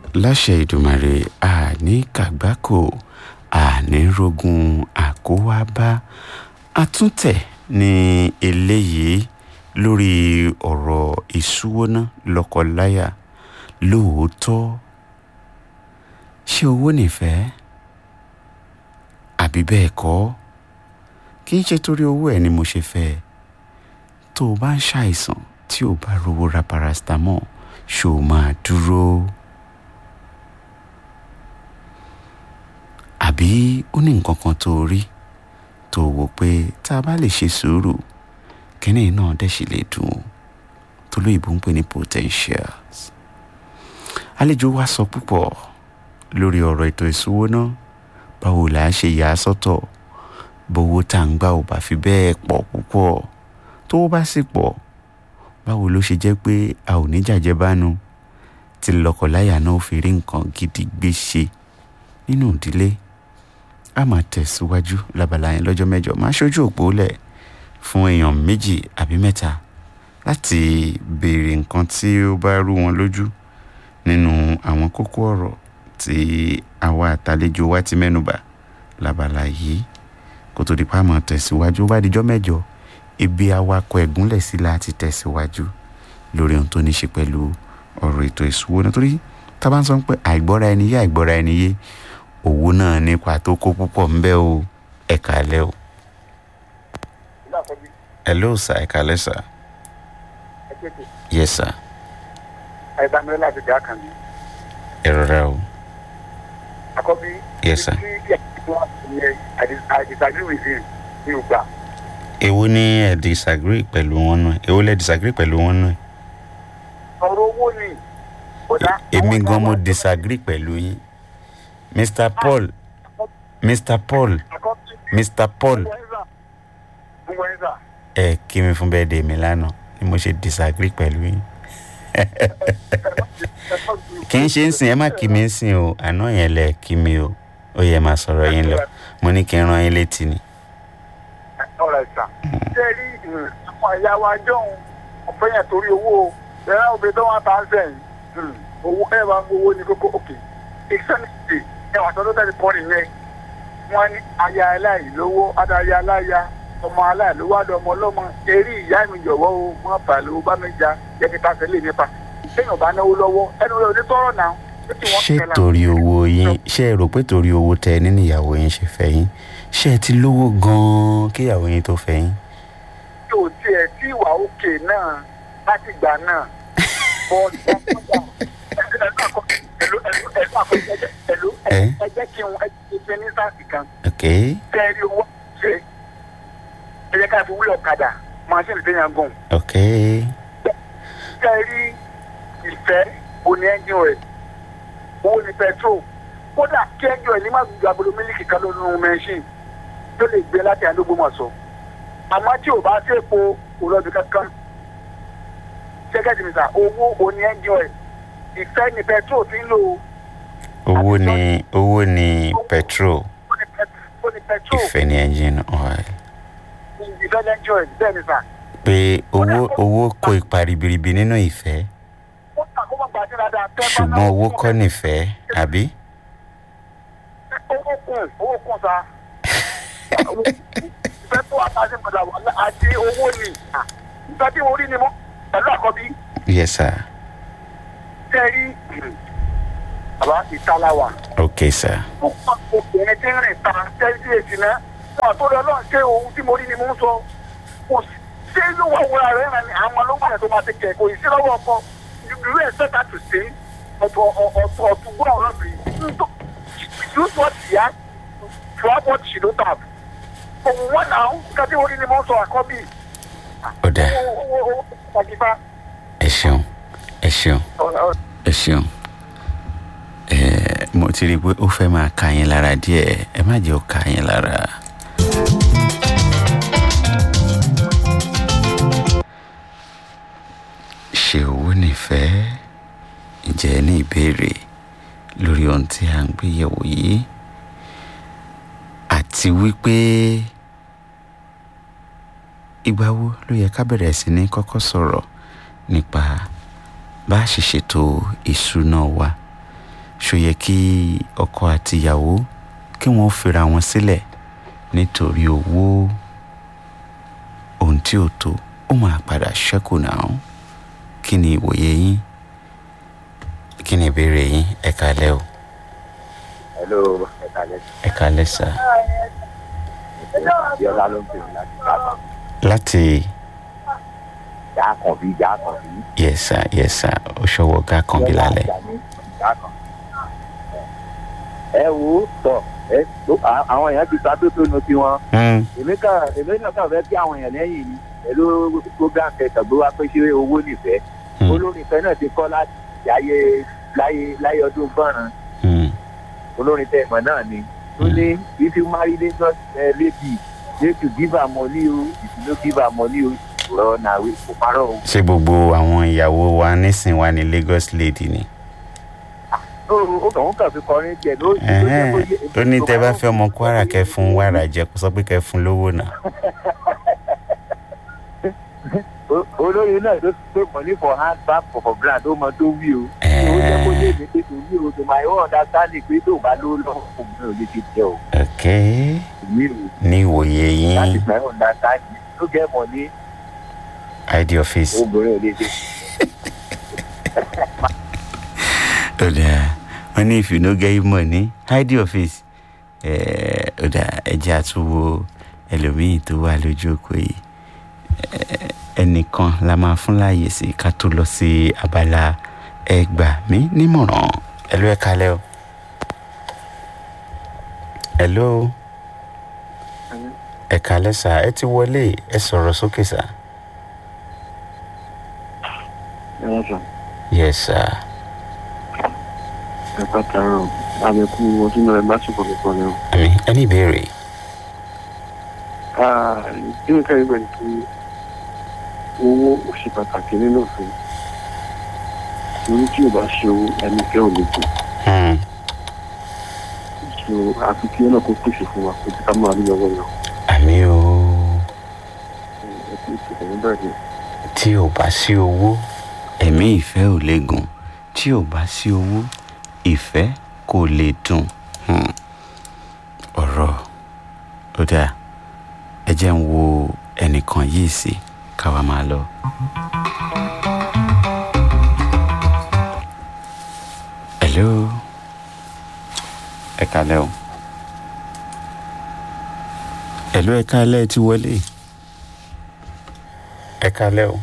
láṣẹ ìdùmarè àní kàgbákò àní rogun àkówábá àtúntẹ̀ ní eléyìí lórí ọ̀rọ̀ ìṣúwóná lọ́kọláya lóòótọ́ ṣé owó nìfẹ́ àbí bẹ́ẹ̀ kọ́ kì í ṣe torí owó ẹ̀ ni mo ṣe fẹ́ ẹ tó o bá ń ṣàìsàn tí o bá rówó ra paracetamol ṣó o máa dúró àbí ó ní nǹkan kan tó o rí tó o wò pé tá a bá lè ṣe sùúrù kínní náà dẹ̀ sì lè dùn ó tó lóyìnbó ń pè ní potentials àlejò wa sọ púpọ̀ lórí ọ̀rọ̀ ètò ìṣúwó náà báwo là á ṣe yà á sọ́tọ̀ bówó tá à ń gbà ò bá fi bẹ́ẹ̀ pọ̀ púpọ̀ tó bá sì pọ̀ báwo ló ṣe jẹ́ pé a ò ní jàjẹbánu tí lọ́kọláya náà fi rí nǹkan gidi gbé ṣe nínú ìdílé a máa tẹ̀síwájú lábala yẹn lọ́jọ́ mẹ́jọ máa ṣojú òpó lẹ̀ fún èèyàn méjì àbí mẹ́ta láti béèrè nǹkan tí ó bá rú wọn lójú nínú àwọn kókó ọ̀rọ̀ tí àwa àtàlejò wa ti mẹ́nubà lábala yìí kó tó di pa máa tẹ̀síwájú ó bá dijọ́ mẹ́jọ ibi awakọ̀ ẹ̀gúnlẹ̀ sí láti tẹ̀síwájú lórí ohun tó ní ṣe pẹ̀lú ọ̀rọ̀ ètò ìṣúwó nítorí tá a bá ń sọ pé àìgbọ́ra ẹni yé àìgbọ́ra ẹni yé owó náà nípa tó kó púpọ̀ ń bẹ o ẹ kálẹ́ o. hello sir ẹ kálẹ́ sir. yes sir. àìbámi láti dá kan mi. ẹ rọra o. àkọ́bí. yes sir. I disagree with him ní ìgbà. èwo ni ẹ disagree pẹ̀lú wọn náà èwo lẹ disagree pẹ̀lú wọn náà. ọ̀rọ̀ owó ni. èmi gan mo disagree pẹ̀lú yín mr paul mr paul mr paul ẹ kí mi fún bẹ́ẹ̀ dé mi lánàá ni mo ṣe disagree pẹ̀lú yín kì í ṣe ń sìn ẹ má kí mi ń sìn o àná yẹn lẹ kí mi o ó yẹ máa sọ̀rọ̀ yín lọ mo ní kí n rán yín létí ni. ọ̀rọ̀ ìsà ṣé rí àwọn ìyá wa jọ̀hún ọ̀fẹ́ yẹn torí owó ẹ̀rọ obìnrin tó wọ́n ta ń sẹ́yìn owó ẹ̀ máa ń gbowó ní kókó òkè ìsẹ́nìtì ẹ̀ wà sọ́dọ̀ tẹ̀lé pọ́ọ̀nì yẹn wọ́n ní aya aláìlówó adarí aláya ọmọ aláìlówó àdó ọmọ ọlọ́mọ eré ìyá mi jọ̀wọ́ o wọ́n fà lówó bá mi jà jẹ́ kí ta sẹ́lẹ̀ nípa téèyàn bá náwó lọ́wọ́ ẹnu rẹ̀ ò ní tọ́rọ̀ náà ṣé torí owó yín ṣé ẹ rò pé torí owó tẹ nínú ìyàwó yín ṣe fẹ́ yín ṣé ẹ ti lówó gan-an kí ìyàwó yín tó fẹ́ yín. tí ò tiẹ̀ tí ìwà òkè náà láti gbà náà bọ́ọ̀lù ẹ jẹ́ kí n ṣe ní sáàsì kan. tẹ́ẹ̀rí owó ṣe ẹ jẹ́ ká fi wúlò ọ̀kadà máṣíìnì tó yàn gùn. tẹ́ẹ̀rí ìfẹ́ òní ẹ́ńjìn rẹ̀ owó ni petrol kódà kí ẹjọ́ ẹ̀ ní má gbogbo agolo mílíkì kan lónú mẹ́ṣíìn tó lè gbé láti àdógbòmọ̀sọ àmọ́ tí ò bá sépo òrọ̀bì kankan ṣẹ́gẹ́dì nìta owó òní ẹjọ́ ẹ̀ ìfẹ́ ni petrol ti ń lò ó. owó ni owó ni petrol ìfẹ́ ni engine oil. ìfẹ́ ni ẹjọ́ ẹ̀ bẹ́ẹ̀ ni sà. pé owó owó kó ipa ribiribi nínú ìfẹ́ ṣùgbọ́n owó kọ́ nìfẹ́ àbí. owó kùn owó kùn sa ìfẹ́ tó àtàṣe padà wà àti owó ni ìfẹ́ tí mo rí ni mo pẹ̀lú àkọ́bí. yes sir. tẹ́rí bàbá ìtàláwà. ok sir. ó pa obìnrin tí ń rìn ta tẹ́rí sí èsì náà wọn àtúndì ọlọ́run ṣé ohun tí mo rí ni mo ń sọ kò sí ló wà wúra rẹ̀ rẹ̀ ni àwọn ọlọ́wọ́ yẹn tó máa ti kẹ̀ kò sí lọ́wọ́ ọkọ you expect her to say ọ̀tọ̀ ọ̀tọ̀ ọ̀tún gbọ́ ọ̀rọ̀ mi use what she has to have what she don't have òun wọn náà kájí orí ni mo ń sọ àkọ́bí. ó dà ẹ ṣeun ẹ ṣeun ẹ ṣeun mo ti rí i pé ó fẹ́ máa ka yín lára díẹ̀ ẹ má jẹ́ ó ka yín lára. ṣe owó nífẹ̀ẹ́ ǹjẹ́ ní ìbéèrè lórí ohun tí a ń gbé yẹ̀wò yìí àti wípé ìgbà wo ló yẹ ká bẹ̀rẹ̀ sí ní kọ́kọ́ sọ̀rọ̀ nípa bá a ṣe ṣètò ìṣúná wa ṣó yẹ kí ọkọ àti ìyàwó kí wọ́n fira wọn sílẹ̀ nítorí owó ohun tí ò tó ó máa padà ṣẹ́kù náà kí ni ìwòye yín kí ni ìbéèrè yín ẹ kálẹ́ o hello ẹ kálẹ́ ẹ kálẹ́ sà ìyọlá ló ń pè mí láti káàkiri láti jákàn bí jákàn bí. yẹsà yẹsà ó ṣọwọ́ gá kan bí lálẹ́ ẹ wo tọ ẹ tó à- àwọn èèyàn ti ta tó tó nu tiwọn Hmm, èmi kàn èmi náà kàn fẹ́ kí àwọn èèyàn lẹ́yìn ni pẹ̀lú program kẹsàn gbé wá pé ṣé owó nìfẹ́ hmm, olórin ìfẹ́ náà ti kọ́ láti láyé láyé láyé ọdún gbọ́ràn hmm. olórin tẹ ìmọ̀ náà ni tó ní if you marry lagos uh, lady make you give her money o if you no give her money o rọ na we kò parọ́ o. ṣé gbogbo àwọn ìyàwó wa nísìn wa ní Lagos lady ni ó ó kàn ó kàn fi kọrin tiẹ̀ ló ló jẹ́ kó yé ó ní tẹ bá fẹ́ ọmọ Kwara kẹ́ fún wàrà jẹ kó sọ pé kẹ́ fún lówó náà O- olórin náà ló pé money for hand back for for grand ó mọ tó wí o. ó jẹ́ kó yé mi pé tó wí o tó máa yọ understanding pé tó bá ló lọ́wọ́ fún mi ò lè fi jẹ o. ok wí o ní ìwòye láti yín máa yọ understanding tó gẹ́ money id office obìnrin ò lè ṣe. ó dáa wọ́n ní if you no get money id office Eh, ó dáa ẹjẹ́ àtúwò ẹlòmíì tó wà lójú òkú yìí Eh, ẹnìkan la máa fún láàyè sí ká tó lọ sí abala ẹgbà mí nímọ̀ràn ẹlò ẹ kalẹ́ o ẹlò ẹ kalẹ́ sà ẹ ti wọlé ẹ sọ̀rọ̀ sókè sà Ẹ̀rọ sọ, yes sir ẹ̀ka tààrọ̀, àbẹ̀kú ọdún náà bá ṣùkọ̀ lọ́pọ̀ rẹ̀ o. àmì ẹni ìbéèrè Bí nǹkan ìgbà ni pé owó ò ṣe pàtàkì nínú òfin. Torí tí ò bá ṣe owó, ẹni fẹ́ ò lè kù. Hmm, So àfi kí ọ̀nà kó pèsè fún wa pé ká máa rí lọ́wọ́ yàn. àmì o Ẹ kú ìṣẹ̀lẹ̀ nígbà yẹn. tí ò bá sí owó ẹ̀mí ìfẹ́ ò lè gùn tí ò bá sí owó ìfẹ́ kò lè dùn Hmm. ọ̀rọ̀ ó dáa ẹ jẹ́ ń wo ẹnìkan yìí sí káwa máa lọ. hello ẹ kálẹ́ o hello ẹ kálẹ́ ẹ ti wọlé ẹ kálẹ́ o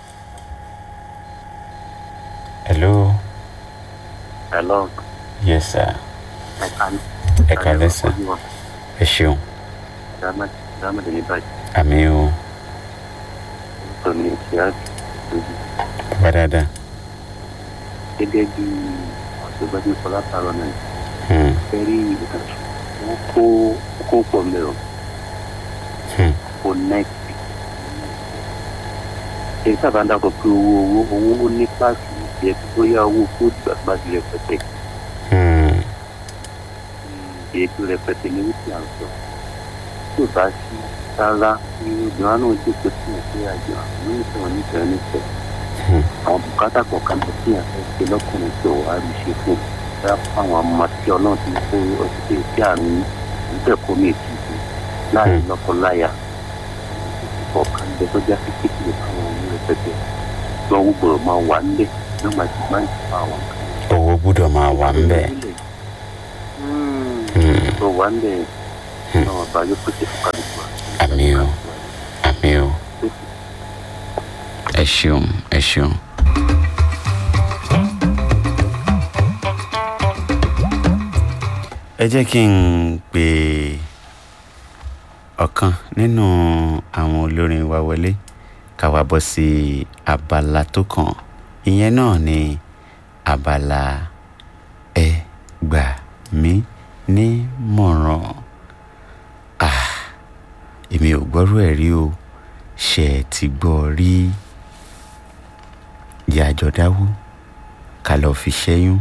hello Hello, yes sir ẹ̀ka ní. ẹ kálẹ́ sir ẹ ṣeun Dámàdé ní báyìí, àmì o tó ní ìṣẹ́ àti bàbá dáadáa gẹ́gẹ́ bí ọ̀ṣọ́gbẹ́ni Fọlá Tààrọ̀ náà. Hmm, fẹ́rí wọ́n kó kó pọ̀ mẹ́rọ hmm, kó nẹ́ẹ̀tì. èyí sábà ń dàpọ̀ pé owó owó owó ní páàkì ìjẹ́ tó yá owó kó gbàgbà di rẹpẹtẹ. hmm, èyí tó rẹpẹtẹ ní wípé à ń sọ. tí ò bá sí rárá ní obìnrin náà jókòó sí ìpín àjọ àwọn ìṣòro nífẹ̀ẹ́ nífẹ̀ẹ́. hmm. àwọn bùkátà kọ̀ọ̀kan tó fi hàn ṣe lọ́kùnrin tó wà á rí ṣe fún un fáwọn ọmọ tí ọlọ́run ti kó ọtí tí àrùn níbẹ̀ kó mi ètò ìlú láàrin lọ́kọláya ọ̀kan jẹ tó já sí kékeré fáwọn ọmọ rẹpẹtẹ tí wọ́n gbọ́dọ̀ máa wà nílẹ̀ ní wọ́n máa ti máa ń fa àwọn kan. owó gbúdọ̀ máa wà ń bẹ̀ Hmm. tó wà nílẹ̀ náà bá yóò pèsè fún kálukú wa. àmì o àmì o ẹ ṣeun ẹ ṣeun. ẹ jẹ́ kí n pè ọ̀kan nínú àwọn olórin wa wọlé ká wá bọ́ sí abala tó kàn ìyẹn náà ni abala ẹ gbà mí nímọ̀ràn ah èmi ò gbọ́rú ẹ̀ rí o ṣe ẹ ti gbọ́ rí yàjọ dáwó ká lọ́ọ́ fi ṣẹ́yún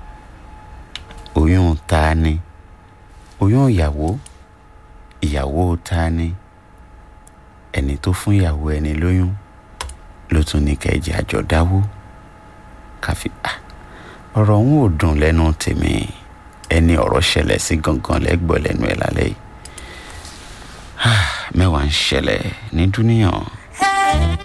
oyún ta ni oyún ìyàwó ìyàwó ta ni ẹni tó fún ìyàwó ẹni lóyún ló tún ní kẹjẹ àjọ dáwó káfí ah ọ̀rọ̀ òun ò dùn lẹ́nu tèmi ẹni ọ̀rọ̀ ṣẹlẹ̀ sí gangan lẹ́gbọ̀ọ́ lẹ́nu ẹ̀ lálẹ́ yìí mẹ́wàá ń ṣẹlẹ̀ ní dúníyàn